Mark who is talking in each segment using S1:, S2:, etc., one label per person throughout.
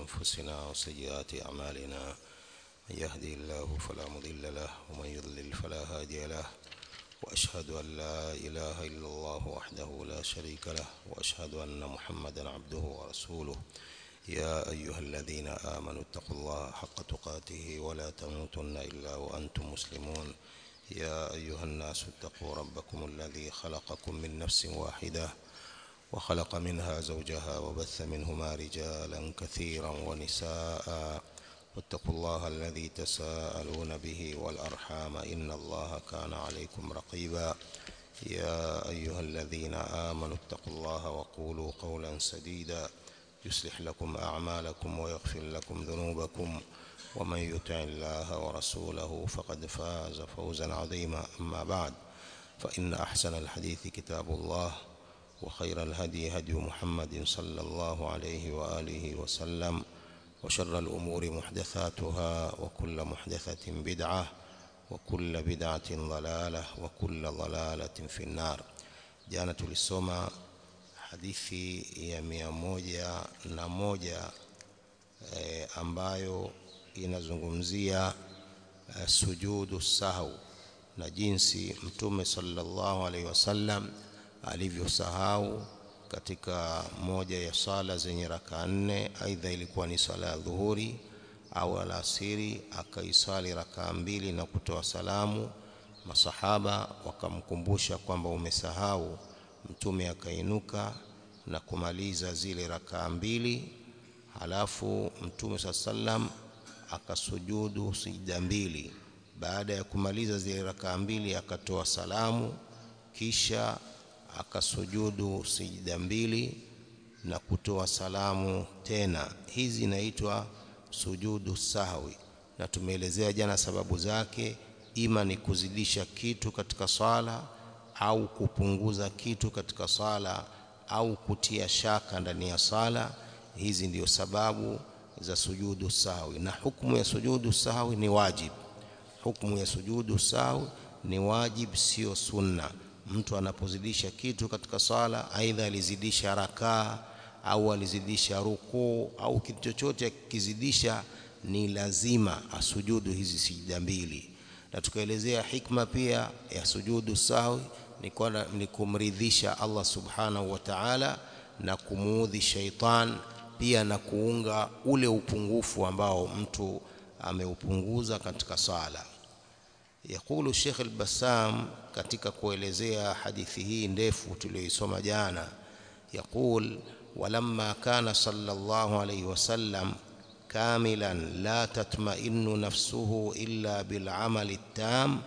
S1: أنفسنا وسيئات أعمالنا من يهدي الله فلا مضل له ومن يضلل فلا هادي له وأشهد أن لا إله إلا الله وحده لا شريك له وأشهد أن محمدا عبده ورسوله يا أيها الذين آمنوا اتقوا الله حق تقاته ولا تموتن إلا وأنتم مسلمون يا أيها الناس اتقوا ربكم الذي خلقكم من نفس واحدة وخلق منها زوجها وبث منهما رجالا كثيرا ونساء واتقوا الله الذي تساءلون به والأرحام إن الله كان عليكم رقيبا يا أيها الذين آمنوا اتقوا الله وقولوا قولا سديدا يصلح لكم أعمالكم ويغفر لكم ذنوبكم ومن يطع الله ورسوله فقد فاز فوزا عظيما أما بعد فإن أحسن الحديث كتاب الله وخير الهدي هدي محمد صلى الله عليه وآله وسلم وشر الأمور محدثاتها وكل محدثة بدعة وكل بدعة ضلالة وكل ضلالة في النار jana tulisoma hadithi ya mia moja na moja e, ambayo inazungumzia e, sujudu sahau na jinsi mtume sallallahu alaihi wasallam alivyosahau katika moja ya sala zenye raka nne aidha ilikuwa ni sala ya dhuhuri au alasiri akaisali rakaa mbili na kutoa salamu masahaba wakamkumbusha kwamba umesahau mtume akainuka na kumaliza zile rakaa mbili halafu mtume saa sallam akasujudu sijda mbili baada ya kumaliza zile rakaa mbili akatoa salamu kisha akasujudu sijda mbili na kutoa salamu tena hizi inaitwa sujudu sahwi na tumeelezea jana sababu zake ima ni kuzidisha kitu katika swala au kupunguza kitu katika swala au kutia shaka ndani ya swala hizi ndio sababu za sujudu sahwi na hukumu ya sujudu sahwi ni wajib hukumu ya sujudu sahwi ni wajib sio sunna mtu anapozidisha kitu katika swala aidha alizidisha rakaa au alizidisha rukuu au kitu chochote akizidisha ni lazima asujudu hizi sijda mbili na tukaelezea hikma pia ya sujudu sahwi ni, ni kumridhisha Allah subhanahu wa ta'ala na kumuudhi shaitan pia na kuunga ule upungufu ambao mtu ameupunguza katika swala yakulu Sheikh al-Bassam katika kuelezea hadithi hii ndefu tuliyoisoma jana يقول ولما كان صلى الله عليه وسلم كاملا لا تطمئن نفسه إلا بالعمل التام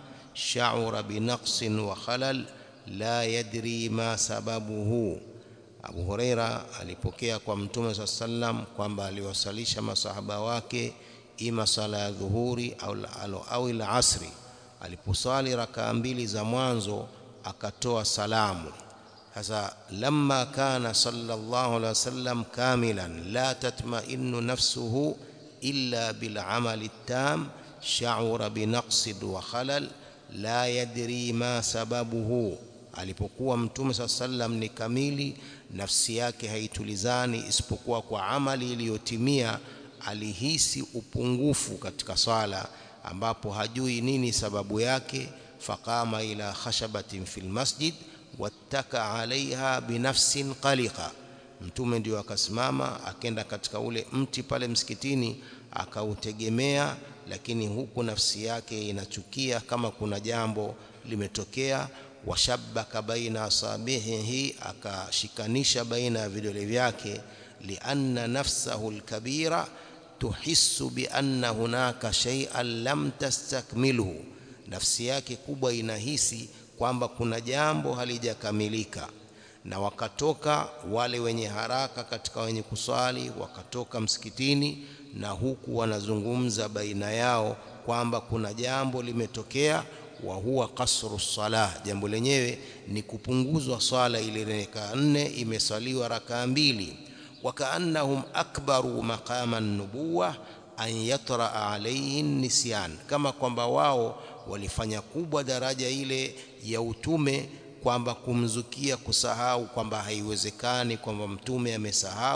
S1: شعر بنقص وخلل لا يدري ما سببه Abu Huraira alipokea kwa Mtume صلى الله عليه وسلم kwamba aliwasalisha masahaba wake ima sala ya dhuhuri au au ila asri aliposali rakaa mbili za mwanzo akatoa salamu sasa lamma kana sallallahu alaihi wasallam kamilan la tatma'innu nafsuhu illa bil amali tam sha'ura bi naqsid wa khalal la yadri ma sababuhu alipokuwa mtume saa sallam ni kamili nafsi yake haitulizani isipokuwa kwa amali iliyotimia alihisi upungufu katika swala ambapo hajui nini sababu yake faqama ila khashabatin fil masjid wattaka alaiha binafsin qaliqa mtume ndio akasimama akenda katika ule mti pale msikitini akautegemea lakini huku nafsi yake inachukia kama kuna jambo limetokea washabbaka baina asabihi akashikanisha baina ya vidole vyake lianna nafsahu alkabira tuhissu bi anna hunaka shay'an lam tastakmilhu nafsi yake kubwa inahisi kwamba kuna jambo halijakamilika na wakatoka wale wenye haraka katika wenye kuswali wakatoka msikitini na huku wanazungumza baina yao kwamba kuna jambo limetokea wa huwa kasru salah jambo lenyewe ni kupunguzwa swala ile raka nne imeswaliwa rakaa mbili wakaannahum akbaru maqama nubuwa an yatra alayhi nisyan kama kwamba wao walifanya kubwa daraja ile ya utume kwamba kumzukia kusahau kwamba haiwezekani kwamba mtume amesahau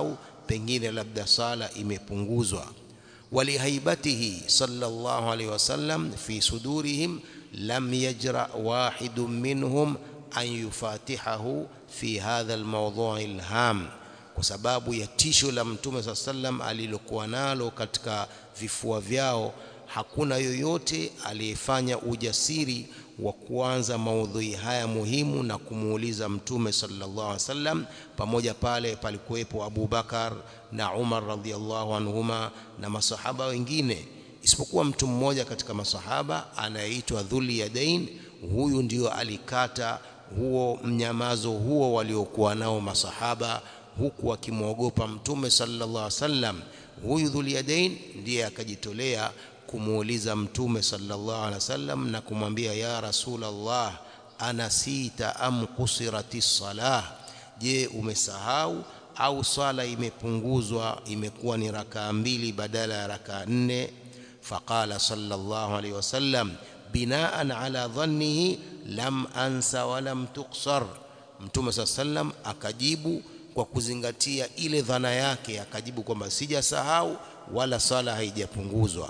S1: pengine labda sala imepunguzwa ولهيبته صلى الله عليه وسلم في صدورهم لم يجرأ واحد منهم أن يفاتحه في هذا الموضوع الهام kwa sababu ya tisho la mtume saa sallam alilokuwa nalo katika vifua vyao hakuna yoyote aliyefanya ujasiri wa kuanza maudhui haya muhimu na kumuuliza mtume sallallahu alaihi wasallam pamoja pale palikuwepo Abu Bakar na Umar radhiallahu anhuma na masahaba wengine isipokuwa mtu mmoja katika masahaba anayeitwa Dhuli Yadain huyu ndio alikata huo mnyamazo huo waliokuwa nao masahaba huku akimwogopa mtume sallallahu alaihi wasallam huyu Dhulyadain ndiye akajitolea kumuuliza mtume sallallahu alaihi wasallam na kumwambia ya rasulullah anasita am kusirati salah je umesahau au swala imepunguzwa imekuwa ni rakaa mbili badala ya rakaa nne faqala sallallahu alaihi wasallam binaan ala dhannihi lam ansa wa lam tuqsar mtume sallallahu alaihi wasallam akajibu kwa kuzingatia ile dhana yake akajibu kwamba sijasahau wala sala haijapunguzwa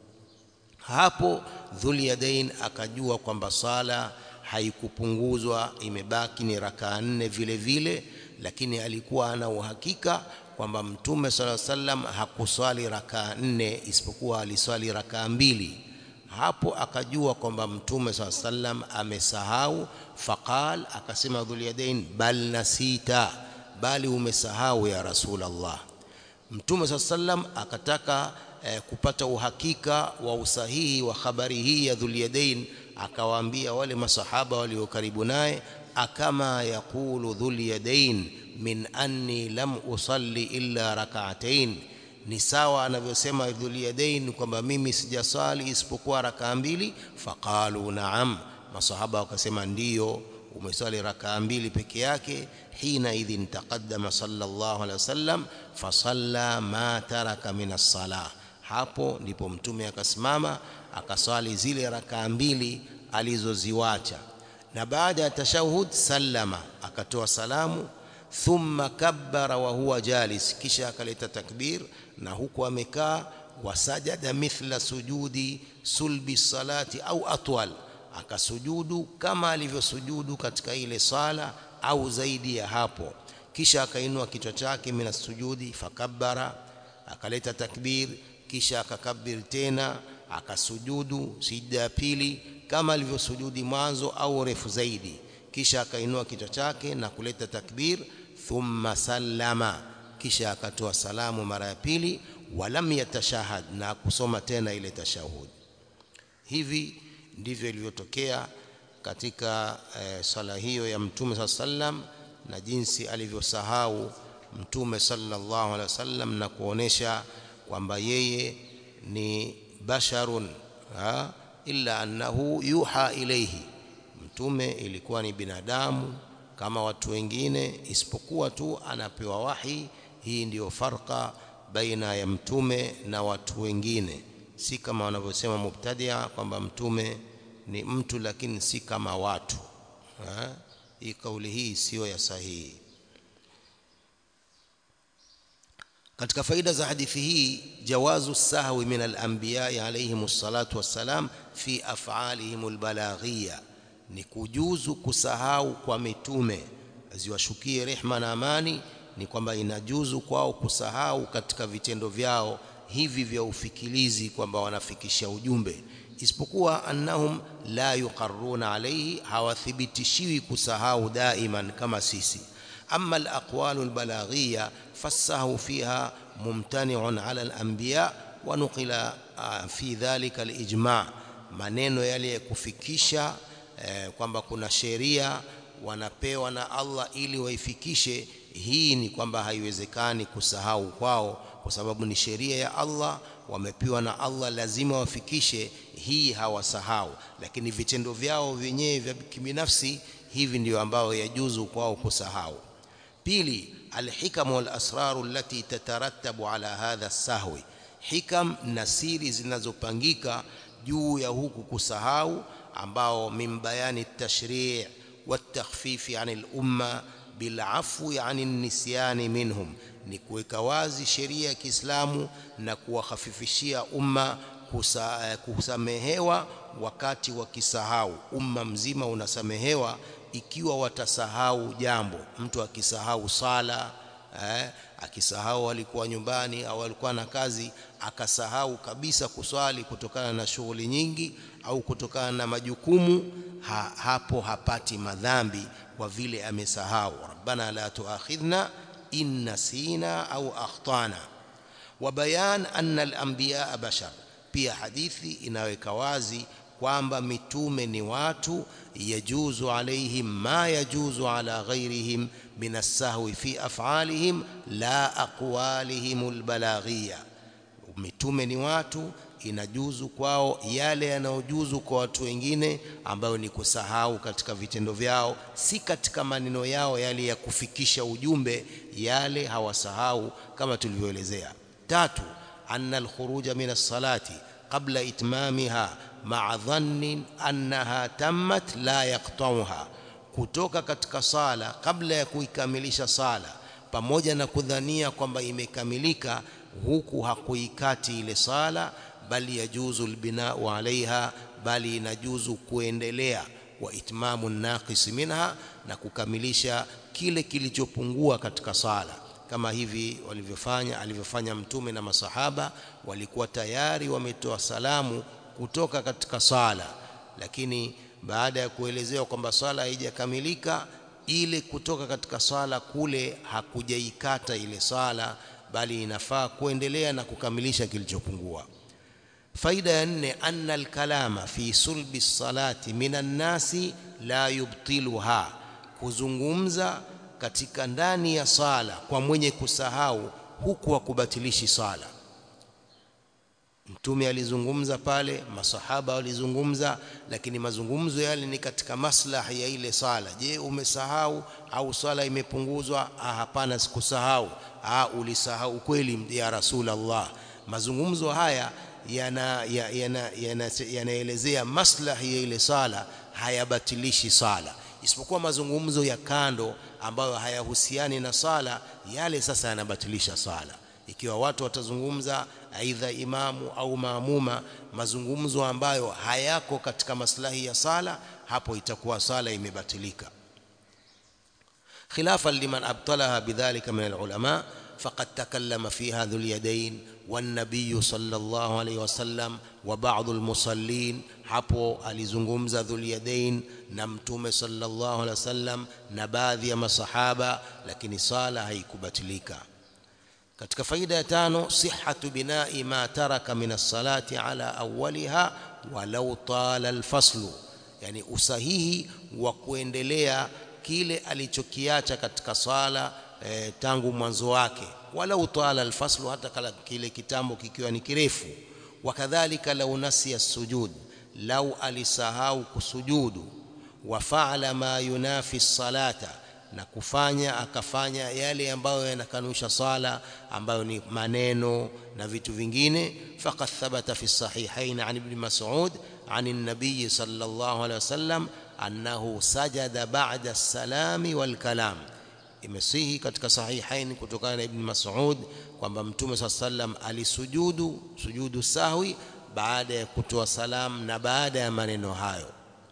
S1: hapo Dhulyadain akajua kwamba sala haikupunguzwa imebaki ni rakaa nne vile vile lakini alikuwa ana uhakika kwamba mtume sala sallam hakuswali rakaa nne isipokuwa aliswali rakaa mbili hapo akajua kwamba mtume sala sallam amesahau faqal akasema Dhulyadain bal nasita bali umesahau ya Rasulullah. Mtume saa sallam akataka eh, kupata uhakika wa usahihi wa habari hii ya Dhulyadain, akawaambia wale masahaba walio karibu naye, akama yaqulu Dhulyadain min anni lam usalli illa rak'atayn, ni sawa anavyosema Dhulyadain kwamba mimi sijasali isipokuwa rakaa mbili. Faqalu naam, masahaba wakasema ndiyo umeswali rakaa mbili peke yake hina idhin taqaddama sallallahu alaihi wasallam fasalla ma taraka min as-salah hapo ndipo mtume akasimama akaswali zile rakaa mbili alizoziwacha na baada ya tashahud sallama akatoa salamu thumma kabbara wa huwa jalis kisha akaleta takbir na huku amekaa wasajada mithla sujudi sulbi salati au atwal akasujudu kama alivyosujudu katika ile sala au zaidi ya hapo kisha akainua kichwa chake mina sujudi fakabbara akaleta takbir kisha akakabir tena akasujudu sijda ya pili kama alivyosujudi mwanzo au refu zaidi kisha akainua kichwa chake na kuleta takbir thumma sallama kisha akatoa salamu mara ya pili walam yatashahad na kusoma tena ile tashahud hivi ndivyo ilivyotokea katika e, sala hiyo ya mtume saa sallam na jinsi alivyosahau mtume sallallahu alaihi wasallam na kuonesha kwamba yeye ni basharun ha? illa annahu yuha ilayhi mtume ilikuwa ni binadamu kama watu wengine isipokuwa tu anapewa wahi hii ndiyo farqa baina ya mtume na watu wengine si kama wanavyosema mubtadia kwamba mtume ni mtu lakini si kama watu ha? hii kauli hii siyo ya sahihi katika faida za hadithi hii jawazu sahwi min al-anbiya alayhim salatu wassalam fi af'alihim al-balaghiyya ni kujuzu kusahau kwa mitume ziwashukie rehma na amani ni kwamba inajuzu kwao kusahau katika vitendo vyao hivi vya ufikilizi kwamba wanafikisha ujumbe isipokuwa annahum la yuqarruna alayhi hawathibitishiwi kusahau daiman kama sisi amma alaqwalu albalaghiyya fasahu fiha mumtani'un ala alanbiya wa nuqila fi dhalika alijma' maneno yale ya kufikisha eh, kwamba kuna sheria wanapewa na Allah ili waifikishe hii ni kwamba haiwezekani kusahau kwao kwa sababu ni sheria ya Allah wamepewa na Allah lazima wafikishe hii hawasahau lakini vitendo vyao wenyewe vya kibinafsi hivi ndio ambao yajuzu kwao kusahau pili alhikam wal asrar allati tatarattabu ala hadha sahwi hikam na siri zinazopangika juu ya huku kusahau ambao min bayani tashri' والتخفيف عن الأمة بالعفو عن النسيان منهم ni kuweka wazi sheria ya Kiislamu na kuwahafifishia umma kusa, kusamehewa wakati wakisahau. Umma mzima unasamehewa ikiwa watasahau jambo. Mtu akisahau sala eh, akisahau alikuwa nyumbani au alikuwa na kazi akasahau kabisa kuswali kutokana na shughuli nyingi au kutokana na majukumu ha, hapo hapati madhambi kwa vile amesahau. Rabbana la tuakhidhna in nasina au akhtana. Wa bayan anna al-anbiya bashar, pia hadithi inaweka wazi kwamba mitume ni watu, yajuzu alaihim ma yajuzu ala ghairihim min as-sahwi fi af'alihim la aqwalihim al-balaghiyya. Mitume ni watu, inajuzu kwao yale yanayojuzu kwa watu wengine, ambayo ni kusahau katika vitendo vyao, si katika maneno yao yale ya kufikisha ujumbe, yale hawasahau kama tulivyoelezea. Tatu, anna al-khuruja min as-salati qabla itmamiha ma'a dhannin annaha tammat la yaqta'uha, kutoka katika sala kabla ya kuikamilisha sala, pamoja na kudhania kwamba imekamilika, huku hakuikati ile sala, bali yajuzu albinau alaiha, bali inajuzu kuendelea wa itmamu naqis minha, na kukamilisha kile kilichopungua katika sala kama hivi walivyofanya alivyofanya Mtume na masahaba. Walikuwa tayari wametoa salamu kutoka katika sala, lakini baada ya kuelezewa kwamba swala haijakamilika, ile kutoka katika swala kule hakujaikata ile swala, bali inafaa kuendelea na kukamilisha kilichopungua. Faida ya nne, anna alkalama fi sulbi salati minan nasi la yubtiluha, kuzungumza katika ndani ya sala kwa mwenye kusahau huku hakubatilishi sala. Mtume alizungumza pale, masahaba walizungumza, lakini mazungumzo yale ni katika maslahi ya ile sala. Je, umesahau au swala imepunguzwa? Ah, hapana, sikusahau. Ah, ulisahau kweli ya Rasulullah. Mazungumzo haya yanaelezea yana, yana, yana, yana maslahi ya ile sala, hayabatilishi sala isipokuwa mazungumzo ya kando ambayo hayahusiani na sala, yale sasa yanabatilisha sala. Ikiwa watu watazungumza, aidha imamu au maamuma, mazungumzo ambayo hayako katika maslahi ya sala, hapo itakuwa sala imebatilika. khilafan liman abtalaha bidhalika min alulama faqad takallama fiha dhul yadain والنبي صلى الله عليه وسلم وبعض المصلين hapo alizungumza Dhulyadain na Mtume sallallahu alaihi wasallam na baadhi ya masahaba, lakini sala haikubatilika. Katika faida ya tano, sihhatu binai ma taraka min as-salati ala awwaliha walau tala al-faslu, yani usahihi wa kuendelea kile alichokiacha katika sala eh, tangu mwanzo wake, walau tala al-faslu, hata kala kile kitambo kikiwa ni kirefu. Wakadhalika lau nasiya sujud lau alisahau kusujudu, wa faala ma yunafi salata, na kufanya akafanya yale ambayo yanakanusha sala, ambayo ni maneno na vitu vingine. Faqad thabata fi sahihain an ibn Mas'ud an an-nabiy sallallahu alayhi wasallam annahu sajada ba'da as-salami wal kalam, imesihi katika sahihain kutokana na ibn Mas'ud kwamba Mtume sallallahu alayhi wasallam alisujudu sujudu sahwi baada ya kutoa salamu na baada ya maneno hayo.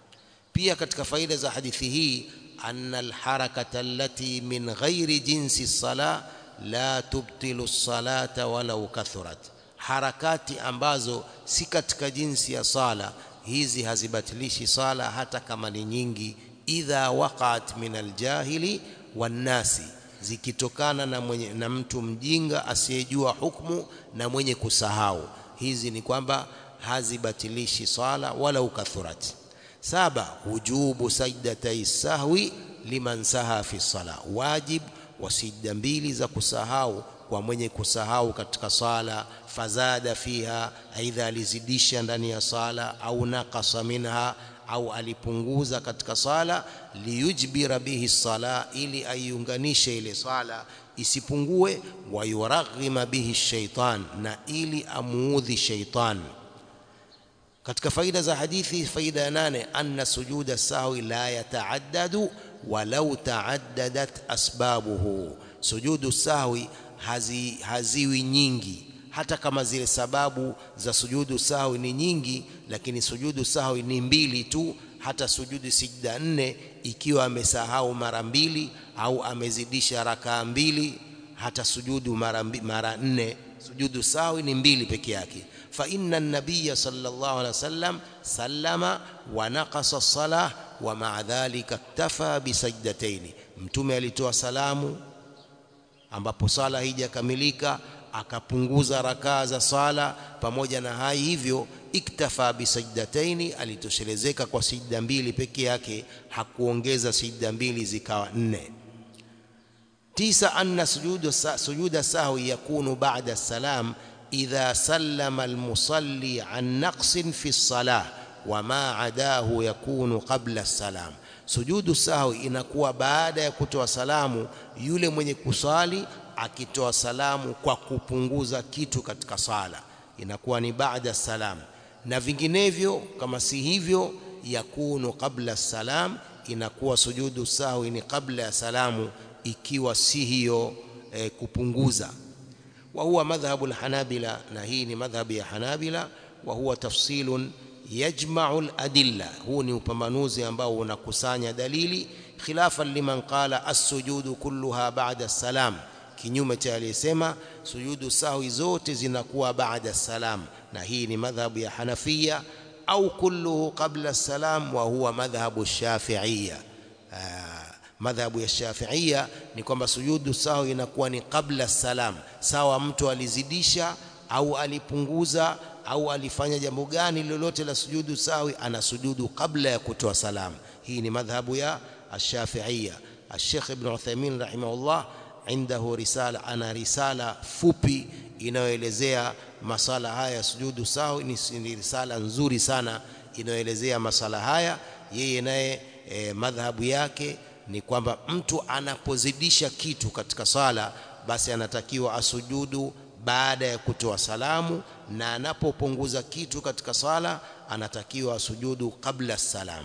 S1: Pia katika faida za hadithi hii, anna alharakata allati min ghairi jinsi sala la tubtilu salata walau kathurat, harakati ambazo si katika jinsi ya sala hizi hazibatilishi sala hata kama ni nyingi. Idha waqat min aljahili wannasi, zikitokana na, mwenye, na mtu mjinga asiyejua hukmu na mwenye kusahau hizi ni kwamba hazibatilishi sala wala ukathurat. Saba, wujubu sajdatai sahwi liman saha fi sala, wajib wa sijda mbili za kusahau kwa mwenye kusahau katika sala. Fazada fiha, aidha alizidisha ndani ya sala, au naqasa minha, au alipunguza katika sala. Liyujbira bihi sala, ili aiunganishe ile sala isipungue. Wa yuraghima bihi shaitan, na ili amuudhi shaitan. Katika faida za hadithi, faida ya nane, anna sujuda sahwi la yataaddadu walau taaddadat asbabuhu, sujudu sahwi hazi, haziwi nyingi hata kama zile sababu za sujudu sahwi ni nyingi lakini sujudu sahwi ni mbili tu hata sujudu sijda nne ikiwa amesahau mara mbili au amezidisha rakaa mbili hata sujudu mara, mara nne sujudu sahwi ni mbili peke yake fa inna an-nabiy sallallahu alaihi wasallam sallama wa naqasa as-salah wa ma'a dhalika iktafa bi sajdatayn mtume alitoa salamu ambapo sala haijakamilika akapunguza rakaa za sala pamoja na hai hivyo iktafa bisajdataini alitoshelezeka kwa sijda mbili peke yake hakuongeza sijda mbili zikawa nne tisa anna sujudu sujuda sahwi yakunu ba'da salam idha sallama almusalli an naqsin fi salah wama adahu yakunu qabla salam sujudu sahwi inakuwa baada ya kutoa salamu yule mwenye kusali akitoa salamu kwa kupunguza kitu katika sala inakuwa ni baada salam na vinginevyo kama si hivyo yakunu qabla salam inakuwa sujudu sahwi ni kabla ya salamu ikiwa si hiyo e, kupunguza wa huwa madhhabu alhanabila na hii ni madhhabu ya hanabila wa huwa tafsilun yajma'u aladilla huu ni upambanuzi ambao unakusanya dalili khilafan liman qala as-sujudu kulluha ba'da salam kinyume cha aliyesema sujudu sahwi zote zinakuwa baada salam na hii ni madhhabu ya Hanafia au kulluhu qabla salam wa huwa madhhabu Shafi'ia madhhabu ya Shafi'ia ni kwamba sujudu sahwi inakuwa ni qabla salam sawa mtu alizidisha au alipunguza au alifanya jambo gani lolote la sujudu sahwi ana sujudu kabla ya kutoa salam hii ni madhhabu ya Shafi'ia Sheikh Ibn Uthaymeen rahimahullah عنده رسالة أنا رسالة fupi inayoelezea masala haya ya sujudu sahwi ni risala nzuri sana inayoelezea masala haya yeye naye e, madhhabu yake ni kwamba mtu anapozidisha kitu katika sala basi anatakiwa asujudu baada ya kutoa salamu na anapopunguza kitu katika sala anatakiwa asujudu kabla salam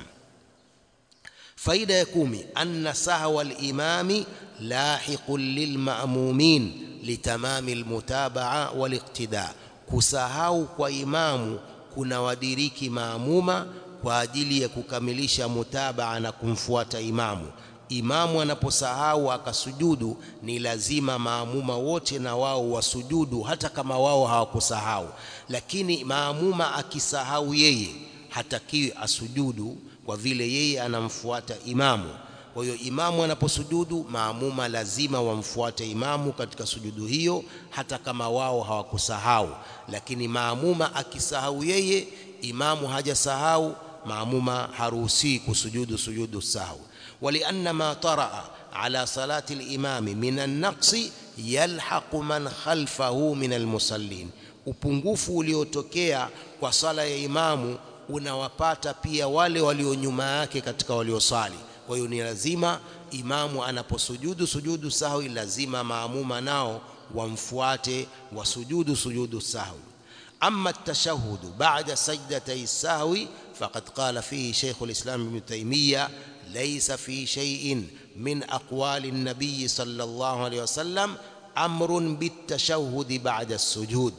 S1: faida ya kumi anna sahwa al-imami lahiqun lilma'mumin litamami almutabaa waliqtida kusahau kwa imamu kuna wadiriki maamuma kwa ajili ya kukamilisha mutabaa na kumfuata imamu imamu anaposahau akasujudu ni lazima maamuma wote na wao wasujudu hata kama wao hawakusahau lakini maamuma akisahau yeye hatakiwi asujudu kwa vile yeye anamfuata imamu kwa hiyo imamu anaposujudu maamuma lazima wamfuate imamu katika sujudu hiyo hata kama wao hawakusahau lakini maamuma akisahau yeye imamu hajasahau maamuma haruhusi kusujudu sujudu sahwi ولأن ما طرأ على صلاة الإمام من النقص يلحق من خلفه من المصلين upungufu uliotokea kwa sala ya imamu unawapata pia wale walio nyuma yake katika waliosali kwa hiyo ni lazima imamu anaposujudu sujudu sahwi lazima maamuma nao wamfuate wasujudu sujudu sahwi أما التشهد بعد سجدتي السهو فقد قال فيه شيخ الإسلام ابن تيمية ليس في شيء من أقوال النبي صلى الله عليه وسلم أمر بالتشهد بعد السجود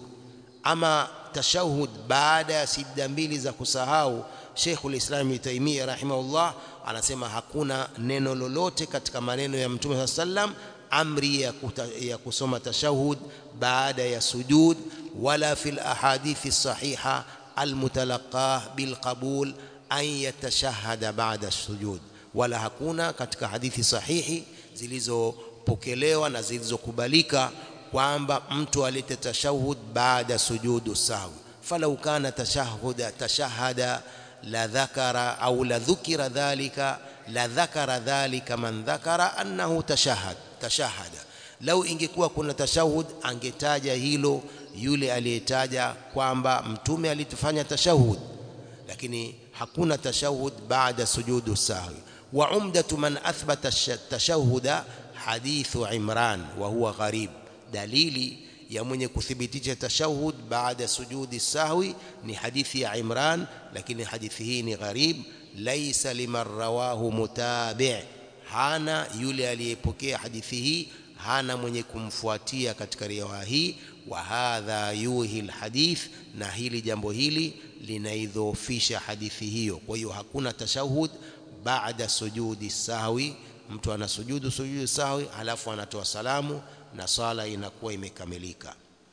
S1: أما تشهد بعد سجدة mbili za kusahau Sheikh al-Islam Ibn Taymiyyah rahimahullah anasema hakuna neno lolote katika maneno ya Mtume sallam amri ya, kuta, ya kusoma tashahud baada ya sujud wala fil ahadithi sahiha almutalaqah bilqabul an yatashahada ba'da sujud wala hakuna katika hadithi sahihi zilizopokelewa na zilizokubalika kwamba mtu alete tashahud baada sujudu sahwi falau kana tashahuda tashahada la dhakara au la dhukira dhalika la dhakara dhalika man dhakara annahu tashahad tashahada lau ingekuwa kuna tashahud angetaja hilo yule aliyetaja kwamba mtume alitufanya tashahud lakini hakuna tashahud baada sujudu sahwi wa umdatu man athbata tashahuda hadithu imran wa huwa gharib dalili ya mwenye kuthibitisha tashahud baada sujudi sahwi ni hadithi ya Imran lakini hadithi hii ni gharib laysa liman rawahu mutabi' hana yule aliyepokea hadithi hii hana mwenye kumfuatia katika riwaya hii wa hadha yuhi alhadith na hili jambo hili linaidhoofisha hadithi hiyo kwa hiyo hakuna tashahud baada sujudi sahwi mtu anasujudu sujudu sahwi halafu anatoa salamu na sala inakuwa imekamilika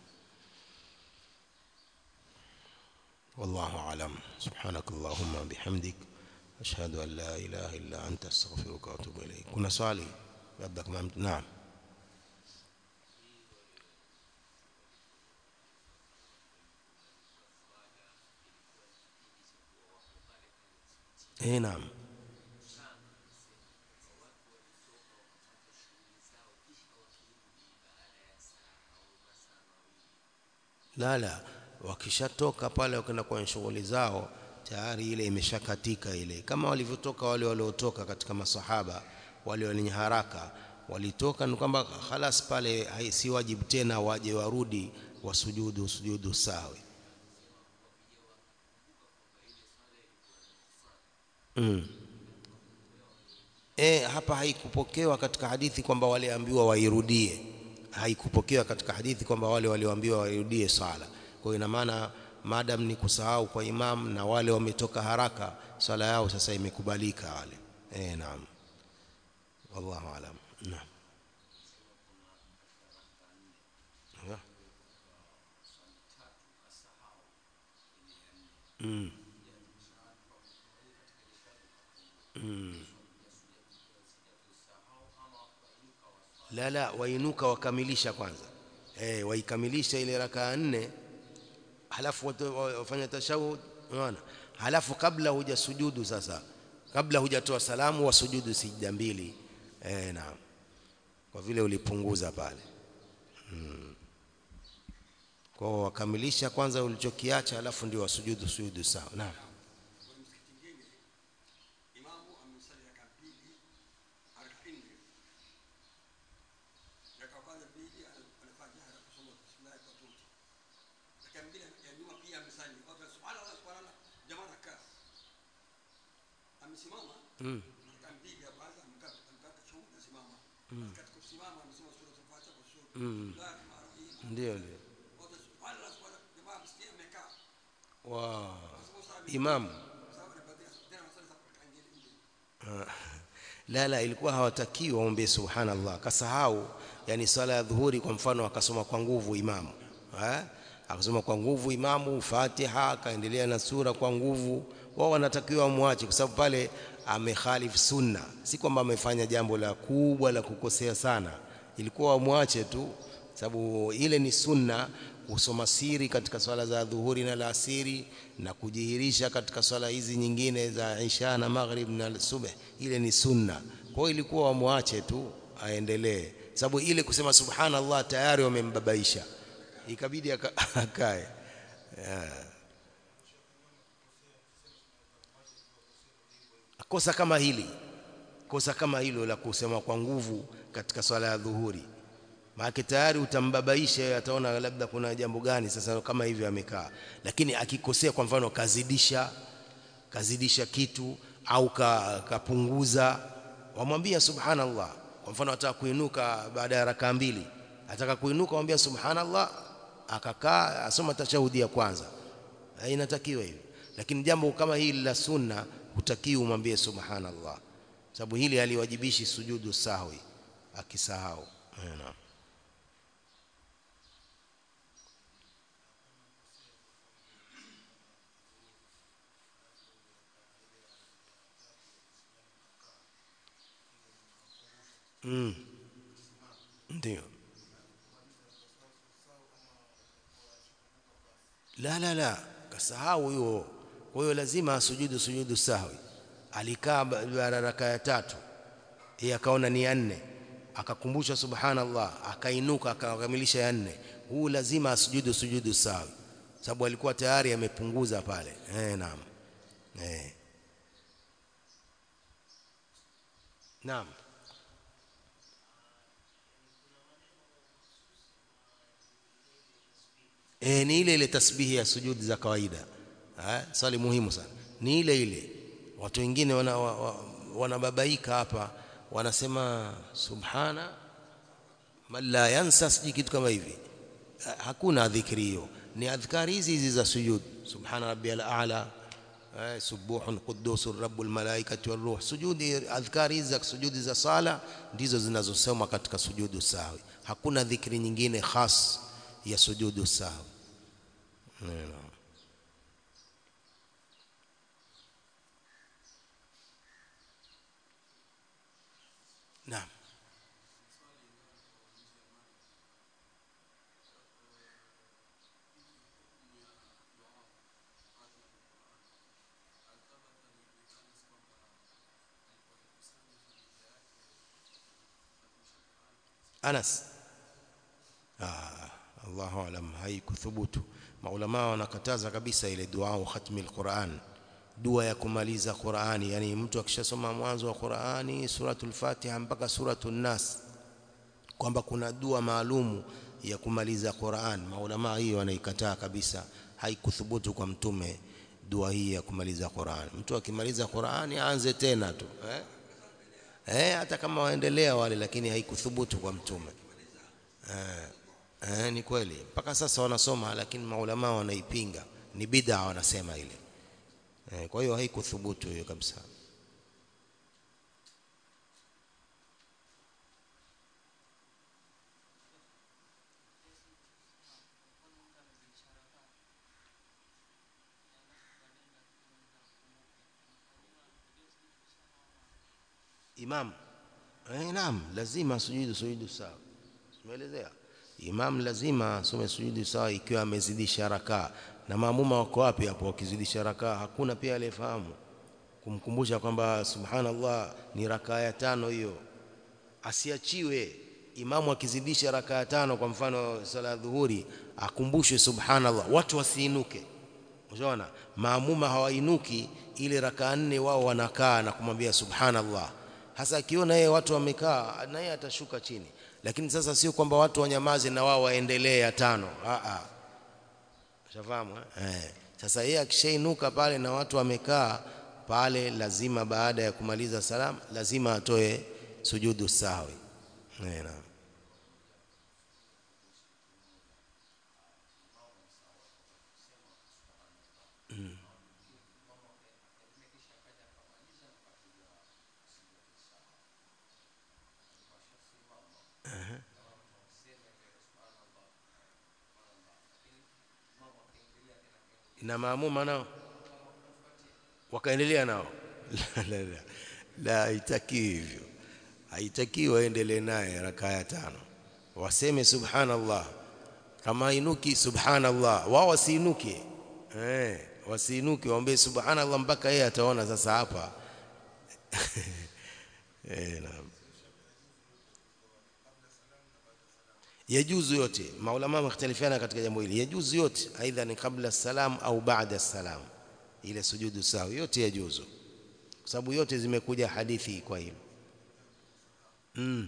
S1: والله أعلم سبحانك اللهم بحمدك أشهد أن لا إله إلا أنت أستغفرك وأتوب إليك كنا swali labda kama mtu naam eh naam la la wakishatoka pale wakaenda kwenye shughuli zao tayari ile imeshakatika ile kama walivyotoka wale waliotoka katika masahaba wale wenye haraka walitoka ni kwamba khalas pale si wajibu tena waje warudi wasujudu sujudu sawi mm. E, hapa haikupokewa katika hadithi kwamba waliambiwa wairudie haikupokewa katika hadithi kwamba wale walioambiwa wairudie sala kwa hiyo ina maana madam ni kusahau kwa imam na wale wametoka haraka swala yao sasa imekubalika wale eh naam wallahu alam naam yeah. mm. Mm. la la wainuka wakamilisha kwanza eh waikamilisha ile rakaa nne halafu wafanya tashahud unaona halafu kabla hujasujudu sasa kabla hujatoa salamu wasujudu sijda mbili eh naam kwa vile ulipunguza pale hmm. kwa wakamilisha kwanza ulichokiacha halafu ndio wasujudu sujudu sawa naam
S2: Mm. Akampiga kwanza amkata shauri asimama. Katika kusimama amesema sura tufuata kwa sura.
S1: Mm. ndio ndio
S2: Wote subhanallah subhanallah jamaa msikia amekaa.
S1: wa imamu
S2: Sawa na baadhi tena masala za kangeni.
S1: la la ilikuwa hawatakiwi waombe subhanallah kasahau yani swala ya dhuhuri kwa mfano akasoma kwa nguvu imamu eh akasoma kwa nguvu imamu Fatiha akaendelea na sura kwa nguvu wao wanatakiwa wamwache kwa sababu pale amekhalif sunna si kwamba amefanya jambo la kubwa la kukosea sana ilikuwa wamwache tu sababu ile ni sunna kusoma siri katika swala za dhuhuri na alasiri na kujihirisha katika swala hizi nyingine za isha na maghrib na subh ile ni sunna kwa hiyo ilikuwa wamwache tu aendelee sababu ile kusema subhanallah tayari wamembabaisha ikabidi aka- akae yeah. kosa kama hili kosa kama hilo la kusema kwa nguvu katika swala ya dhuhuri maana tayari utambabaisha ataona labda kuna jambo gani sasa kama hivyo amekaa lakini akikosea kwa mfano kazidisha kazidisha kitu au ka, kapunguza wamwambia subhanallah kwa mfano ataka kuinuka baada ya rakaa mbili ataka kuinuka mwambia subhanallah akakaa asoma tashahudi ya kwanza Eh, inatakiwa hivyo lakini jambo kama hili la sunna hutakiwi umwambie subhanallah sababu hili haliwajibishi sujudu sahwi akisahau Eh, naam Mm. Ndio. La la la, kasahau huyo. Kwa hiyo lazima asujudu sujudu sahwi. Alikaa ba- baada ya raka ya tatu. Yeye akaona ni ya nne. Akakumbusha subhanallah, akainuka akakamilisha ya nne. Huu lazima asujudu sujudu sahwi. Sababu alikuwa tayari amepunguza pale. Eh, naam. Eh. Naam. E, ni ile ile tasbihi ya sujudi za kawaida. Eh, swali muhimu sana. Ni ile ile. Watu wengine wana, wa, wa, wanababaika hapa wanasema subhana man la yansa siji kitu kama hivi hakuna dhikri hiyo ni adhkari hizi hizi za sujud subhana rabbiyal a'la subuhun qudusun rabbul malaikati waruh sujudi adhkari hizi za sujudi za sala ndizo zinazosoma katika sujudu sahwi hakuna dhikri nyingine khas ya sujudu sahwi naam Anas ah, Allahu alam haikuthubutu maulama wanakataza kabisa ile dua khatmi alquran dua ya kumaliza Qur'ani yani mtu akishasoma mwanzo wa Qur'ani suratul Fatiha mpaka suratul Nas kwamba kuna dua maalumu ya kumaliza Qur'an maulama hiyo wanaikataa kabisa haikuthubutu kwa mtume dua hii ya kumaliza Qur'an mtu akimaliza Qur'ani aanze tena tu eh eh hata kama waendelea wale lakini haikuthubutu kwa mtume eh, eh ni kweli mpaka sasa wanasoma lakini maulama wanaipinga ni bid'a wanasema ile eh, kwa hiyo haikuthubutu hiyo kabisa imam eh, naam lazima sujudu sujudu sawa tumeelezea imam lazima asome sujudu sawa ikiwa amezidisha rakaa na maamuma wako wapi hapo wakizidisha rakaa hakuna pia aliyefahamu kumkumbusha kwamba subhanallah ni rakaa ya tano hiyo asiachiwe imamu akizidisha rakaa tano kwa mfano sala ya dhuhuri akumbushwe subhanallah watu wasiinuke unaona maamuma hawainuki ile rakaa nne wao wanakaa na kumwambia subhanallah hasa akiona yeye watu wamekaa na yeye atashuka chini lakini sasa sio kwamba watu wanyamaze na wao waendelee ya tano a a ushafahamu eh sasa yeye akishainuka pale na watu wamekaa pale lazima baada ya kumaliza salam lazima atoe sujudu sahwi eh naam na maamuma nao wakaendelea nao la, la, la. la haitakiwi hivyo haitakiwi waendelee naye rakaa ya tano waseme subhanallah kama inuki subhanallah wao wasiinuke eh wasiinuke waombe subhanallah mpaka yeye ataona sasa hapa eh naam yajuzu yote maulama wamختلفana katika jambo hili yajuzu yote aidha ni kabla salam au baada salam ile sujudu sawa yote yajuzu kwa sababu yote zimekuja hadithi kwa hilo mm.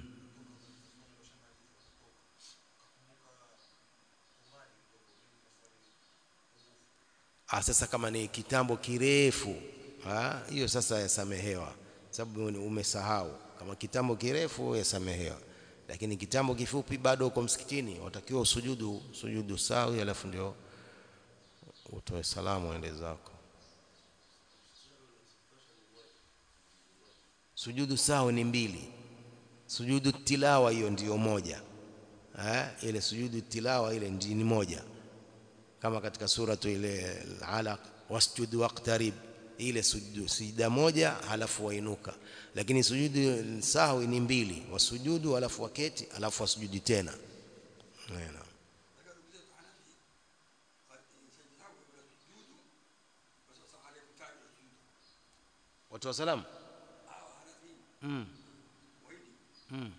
S1: ah sasa kama ni kitambo kirefu ah hiyo sasa yasamehewa sababu umesahau kama kitambo kirefu yasamehewa lakini kitambo kifupi bado uko msikitini watakiwa usujudu sujudu sawi alafu ndio utoe salamu ende zako sujudu sawi ni mbili sujudu tilawa hiyo ndiyo moja eh ile sujudu tilawa ile ni moja kama katika suratu ile alaq wasjud waqtarib ile sujudu sijda moja halafu wainuka lakini sujudu sahwi ni mbili wasujudu halafu waketi halafu wasujudi tena naam watu wa salamu mm. mm.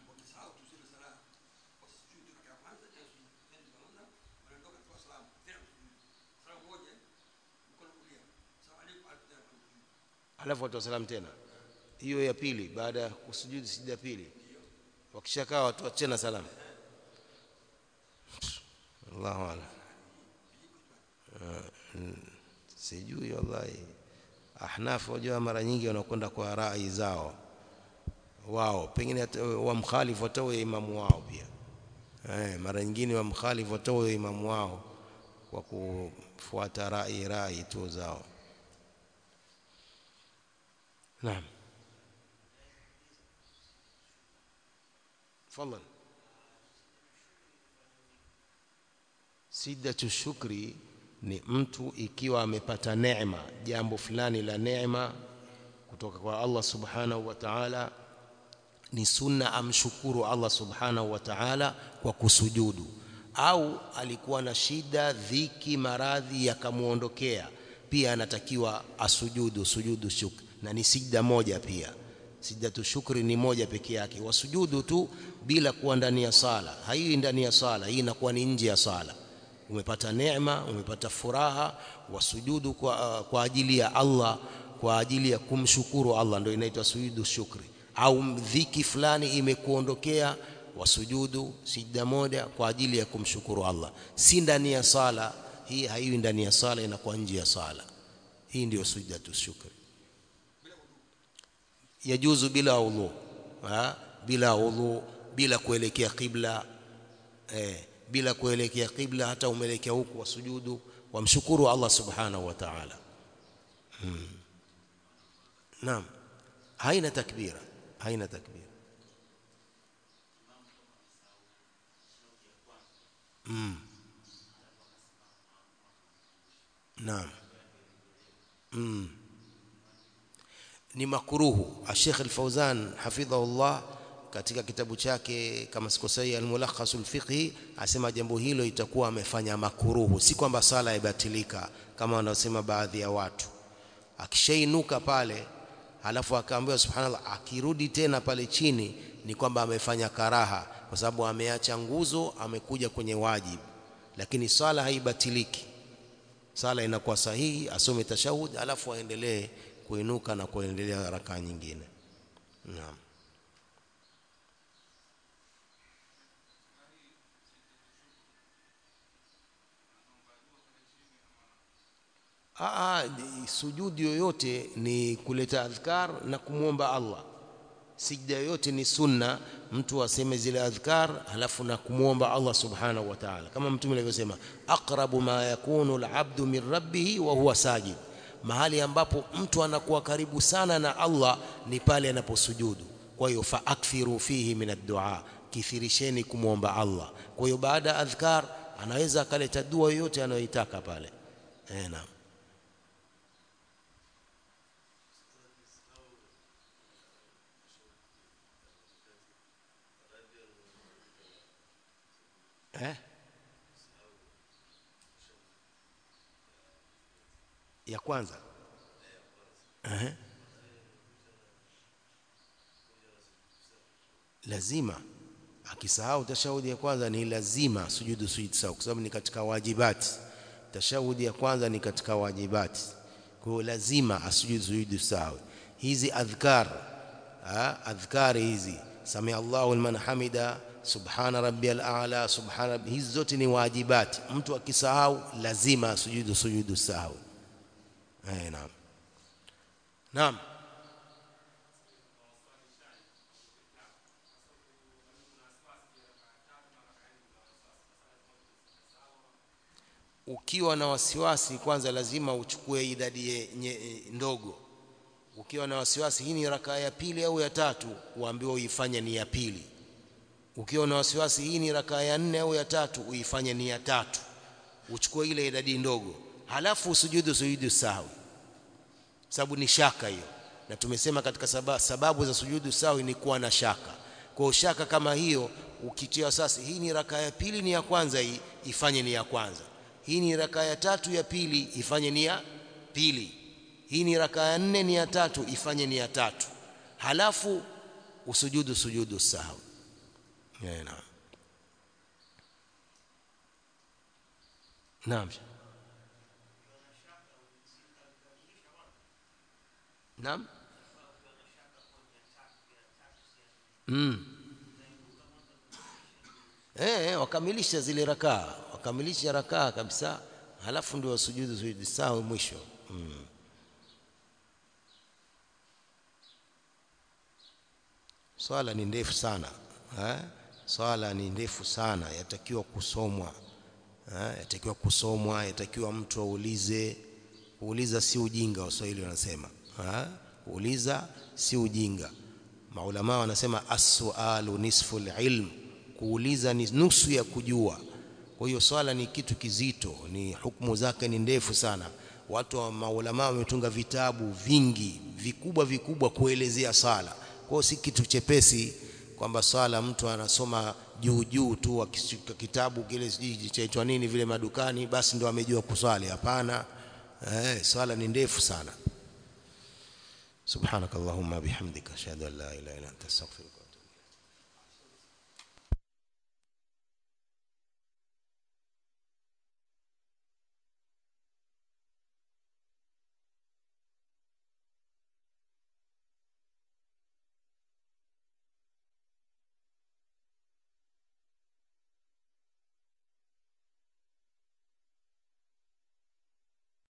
S1: halafu watu wa salamu tena hiyo ya pili baada ya kusujudu sijda pili wakishakaa watu tena salamu Allahu a'lam sijui wallahi ahnaf wajua mara nyingi wanakwenda kwa rai zao wao pengine wamkhalifu hata imamu wao pia eh, mara nyingine wamkhalifu watoe imamu wao kwa kufuata rai rai tu zao naam tafadhali Siddatu shukri ni mtu ikiwa amepata neema, jambo fulani la neema kutoka kwa Allah subhanahu wa ta'ala, ni sunna amshukuru Allah subhanahu wa ta'ala kwa kusujudu, au alikuwa na shida, dhiki, maradhi yakamwondokea, pia anatakiwa asujudu sujudu shukri, na ni sijda moja pia. Sijdatu shukri ni moja peke yake, wasujudu tu bila kuwa ndani ya sala. Hii ndani ya sala, hii inakuwa ni nje ya sala umepata neema, umepata furaha, wasujudu kwa, kwa ajili ya Allah, kwa ajili ya kumshukuru Allah, ndio inaitwa sujudu shukri. Au dhiki fulani imekuondokea, wasujudu sijda moja kwa ajili ya kumshukuru Allah, si ndani ya sala. Hii haiwi ndani ya sala, inakuwa nje ya sala. Hii ndio sujdatu shukri. Yajuzu bila udhu, bila udhu, bila kuelekea qibla eh bila kuelekea qibla, hata umeelekea huku wasujudu, wamshukuru Allah subhanahu wa ta'ala. Hmm. Naam, haina takbira, haina takbira. Hmm. Naam. Hmm. Ni makruhu. Sheikh Al-Fauzan hafidhahullah katika kitabu chake kama sikosei Al-Mulakhasul Fiqhi asema jambo hilo itakuwa amefanya makuruhu, si kwamba sala ibatilika kama wanaosema baadhi ya watu. Akishainuka pale halafu akaambiwa subhanallah, akirudi tena pale chini ni kwamba amefanya karaha, kwa sababu ameacha nguzo, amekuja kwenye wajibu, lakini sala haibatiliki. Sala inakuwa sahihi, asome tashahud halafu aendelee kuinuka na kuendelea rakaa nyingine. Naam. Aa, sujudi yoyote ni kuleta adhkar na kumwomba Allah. Sijda yoyote ni sunna, mtu aseme zile adhkar halafu na kumwomba Allah subhanahu wa ta'ala, kama Mtume alivyosema, aqrabu ma yakunu alabdu min rabbihi wa huwa sajid, mahali ambapo mtu anakuwa karibu sana na Allah ni pale anaposujudu. Kwa hiyo fa akthiru fihi min ad-du'a, kithirisheni kumwomba Allah. Kwa hiyo baada ya adhkar anaweza akaleta dua yoyote anayoitaka pale. Eh, naam. eh? ya kwanza eh? lazima akisahau tashahudi ya kwanza ni lazima sujudu sujudu sawa, kwa sababu ni katika wajibati. Tashahudi ya kwanza ni katika wajibati, kwa hiyo lazima asujudu sujudu sawa. Hizi adhkar ha? adhkari hizi samia Allahu liman hamida subhana rabbiyal a'la subhana rabbi, hizi zote ni wajibati. Mtu akisahau lazima sujudu sujudu sahwi. Eh, naam naam. Ukiwa na wasiwasi, kwanza lazima uchukue idadi ndogo. Ukiwa na wasiwasi, hii ni rakaa ya pili au ya tatu, uambiwe uifanye ni ya pili ukiwa na wasiwasi hii ni rakaa ya nne au ya tatu, uifanye ni ya tatu, uchukue ile idadi ndogo, halafu usujudu sujudu sahwi, sababu ni shaka hiyo, na tumesema katika sababu, sababu za sujudu sahwi ni kuwa na shaka. Kwa shaka kama hiyo ukitia sasa, hii ni rakaa ya pili ni ya kwanza, hii ifanye ni ya kwanza, hii ni rakaa ya tatu ya pili, ifanye ni ya pili, hii ni rakaa ya nne ni ya tatu, ifanye ni ya tatu, halafu usujudu sujudu sahwi. Yeah, naam. Naam. Naam. Mm. Eh, wakamilisha zile rakaa, wakamilisha rakaa kabisa, halafu ndio wasujudu sujudu sawa mwisho. Mm. Swala ni ndefu sana eh? swala ni ndefu sana yatakiwa kusomwa ha? yatakiwa kusomwa yatakiwa mtu aulize kuuliza si ujinga waswahili wanasema ha? kuuliza si ujinga maulama wanasema as-sualu nisfu ilm kuuliza ni nusu ya kujua kwa hiyo swala ni kitu kizito ni hukumu zake ni ndefu sana watu wa maulama wametunga vitabu vingi vikubwa vikubwa kuelezea sala kwa hiyo si kitu chepesi kwamba swala mtu anasoma juu juu tu akishika kitabu kile sijui chaitwa nini vile madukani basi ndo amejua kuswali hapana eh swala ni ndefu sana subhanakallahumma bihamdika ashhadu an la ilaha illa anta astaghfiruka